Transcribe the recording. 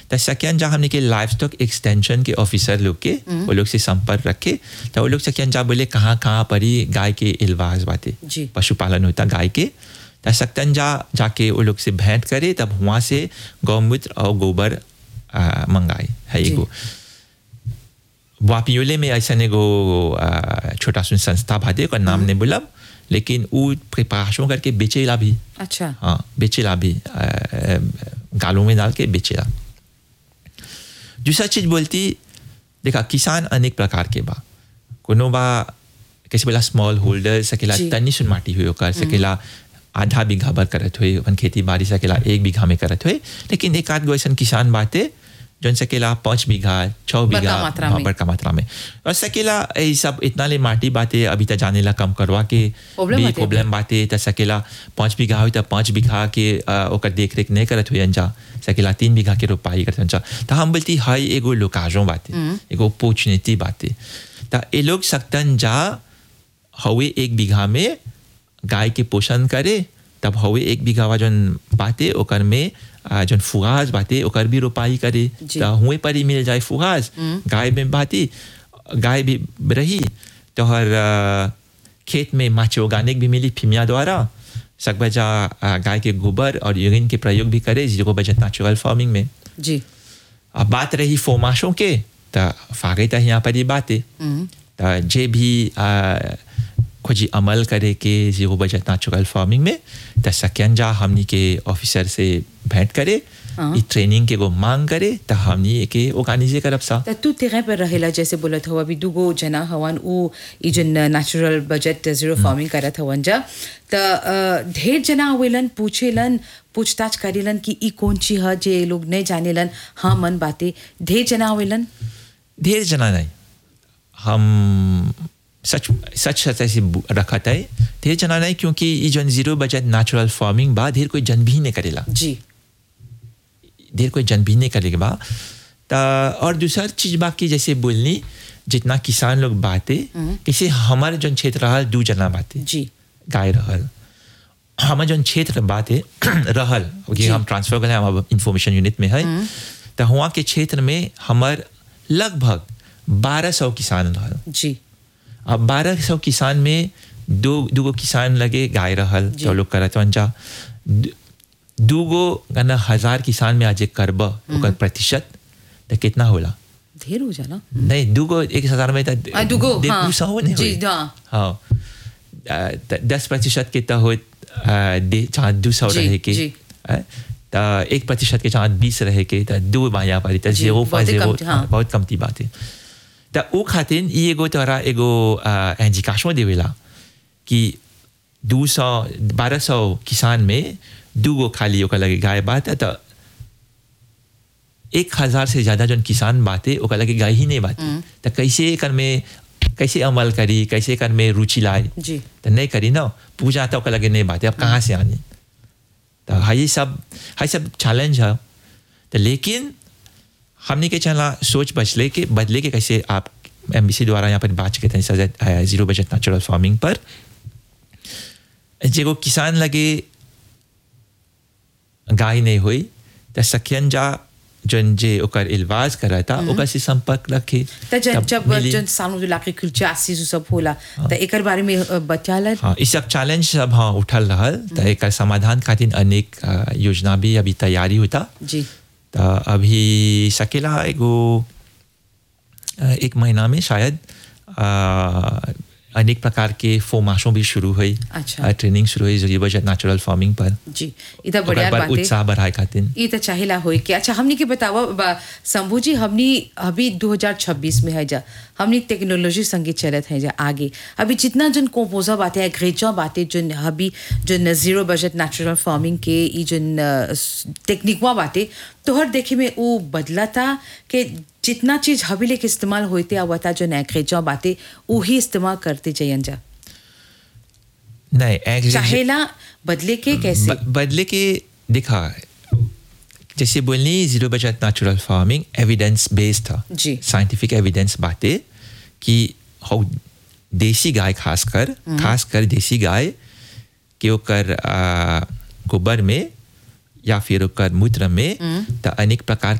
तो सकियन जा हमने के लाइफ स्टॉक एक्सटेंशन के ऑफिसर लोग के वो लोग से संपर्क रखे तो वो लोग सकियन जा बोले कहाँ कहाँ पर ही गाय के इलवाज बातें जी। पशुपालन होता गाय के तो सकतन जा जाके वो लोग से भेंट करे तब वहाँ से गौमूत्र और गोबर आ, मंगाए है जी। एगो वापियोले में ऐसा एगो आ, छोटा सुन संस्था भाते ओकर नाम नहीं बोलब लेकिन वो प्रिपरेशन करके बेचेला भी अच्छा हाँ बेचेला भी आ, आ, गालों में डाल के बेचेला दूसरा चीज बोलती देखा किसान अनेक प्रकार के बा कोनो बा कैसे बोला स्मॉल होल्डर सकेला जी। तनी सुन माटी हुई ओकर सकेला आधा बीघा भर करत हुए अपन खेती बाड़ी सकेला एक बीघा में करत हुए लेकिन एक आध गो ऐसन किसान बाते जौन सकेला पाँच बीघा छः बीघा मात्रा हाँ, में। बड़का मात्रा में और सकेला ये सब इतना ले माटी बाते अभी तक जाने ला कम करवा के Problem भी बाटे। प्रॉब्लम बाते त सकेला पाँच बीघा हो त पाँच बीघा के अ, ओकर देख रेख नहीं करत हुए अंजा सकेला तीन बीघा के रोपाई करत अंजा त हम बोलती हाई एगो लोकाजों बाते एगो अपॉर्चुनिटी बाते त ये लोग सकतन जा हवे एक बीघा में गाय के पोषण करे तब हवे एक बीघा जौन बाते ओकर में आ, जौन फुगाज बाते ओकर भी रोपाई करे जी। त हुए पर ही मिल जाए फुगाज गाय में बाती गाय भी रही तो हर आ, खेत में माचे ऑर्गेनिक भी मिली फिमिया द्वारा सकबजा आ, गाय के गोबर और यूरिन के प्रयोग भी करे जिसको बजट नेचुरल फार्मिंग में जी अब बात रही फोमाशों के तो फागे तो यहाँ पर ही बात है तो जे भी आ, खोजी अमल करे के जीरो बजट नेचुरल फार्मिंग में तो सकन जा हमनी के ऑफिसर से भेंट करे हाँ। ई ट्रेनिंग के वो मांग करे तो हमनी के ऑर्गेनाइजे करब सा त तू तेरे पर रहेला जैसे बोलत हो अभी दुगो जना हवन उ ई जन नेचुरल बजट जीरो फार्मिंग करत हवन जा त अ, ढेर जना आवेलन पूछेलन पूछताछ करेलन कि ई कौन चीज ह जे लोग नहीं जानेलन हाँ मन बाते ढेर जना आवेलन ढेर जना नहीं हम सच सच सच ऐसे बु- रखत है ढेर जना नहीं क्योंकि ये जो जीरो बजट नेचुरल फार्मिंग बा ढेर कोई जन भी नहीं करेला जी देर कोई जन भी नहीं करेगा बा ता और दूसरा चीज बाकी जैसे बोलनी जितना किसान लोग बाते कैसे हमारे जन क्षेत्र रहल दू जना बाते जी गाय रहल हमारे जन क्षेत्र बाते रहल जी। कि हम ट्रांसफर करें हम इंफॉर्मेशन यूनिट में है तो हुआ के क्षेत्र में हमार लगभग बारह सौ किसान रहल जी अब बारह सौ किसान में दो दूगो किसान लगे गाय रहल जी। जो लोग करत जा दूगो गना हजार किसान में आज करब ओकर प्रतिशत तो कितना होला ढेर हो जाला नहीं दूगो एक हजार में तो आ, दूगो, दे- हाँ। दू सौ नहीं जी, होई। हाँ। हाँ आ, त- दस प्रतिशत के तो हो दे जहाँ दू सौ जी, रहे के जी। आ, तो एक प्रतिशत के जहाँ बीस रहे के तो दो बाया पर तो जी, जीरो बहुते जीरो कम- हाँ। बहुत कमती बात है तो वो खातिर ई एगो तोरा एगो एंजिकाशो देवेला कि दू सौ बारह सौ किसान में दूगो खाली ओकर लगे गाय बात है तो एक हजार से ज्यादा जन किसान बाते ओकर लगे गाय ही नहीं बाते तो कैसे एकर में कैसे अमल करी कैसे एकर में रुचि लाए जी तो नहीं करी ना पूजा तो ओकर लगे नहीं बाते अब कहाँ से आनी तो हाई सब हाई सब चैलेंज है तो लेकिन हमने के चला सोच बचले के बदले के कैसे आप एम द्वारा यहाँ पर बात करते हैं सजा जीरो बजट नेचुरल फार्मिंग पर जेगो किसान लगे गाय नहीं हुई तो सखियन जा जन जे ओकर इलवाज करा था ओकर से संपर्क रखे त जब तब जब मिली। जन सालों जो लाके कुलचा आसीस सब होला त एकर बारे में अ, बचाला हाँ इस सब चैलेंज सब हाँ उठल रहल तो एक समाधान खातिर अनेक अ, योजना भी अभी तैयारी होता जी तो अभी सकेला एगो अ, एक महीना में शायद अ, अनेक प्रकार के फोमाशों भी शुरू हुई अच्छा। अ, ट्रेनिंग शुरू हुई जरिए बजट नेचुरल फार्मिंग पर जी ई त बढ़िया ओकर बाद बात है उत्साह बढ़ाए खातिर ई त चाहेला होई के अच्छा हमनी के बतावा बा- शंभू जी हमनी अभी 2026 में है जा हमनी टेक्नोलॉजी संगे चलत है जा आगे अभी जितना जन कोपोजा बातें है ग्रेचा बातें जन अभी जन जीरो बजट नेचुरल फार्मिंग के ई जन टेक्निकवा बातें तोहर देखे में वो बदला था कि जितना चीज हबी लेके इस्तेमाल होते आवता जो ग्रेचा बातें वही इस्तेमाल करते जयन जा नहीं एग्री- चाहेला बदले के कैसे ब- बदले के देखा जैसे बोलनी zero budget natural farming evidence based था जी। साइंटिफिक एविडेंस बातें कि हाउ देसी गाय खासकर खासकर देसी गाय के ओकर आ, गोबर में या फिर ओकर मूत्र में तो अनेक प्रकार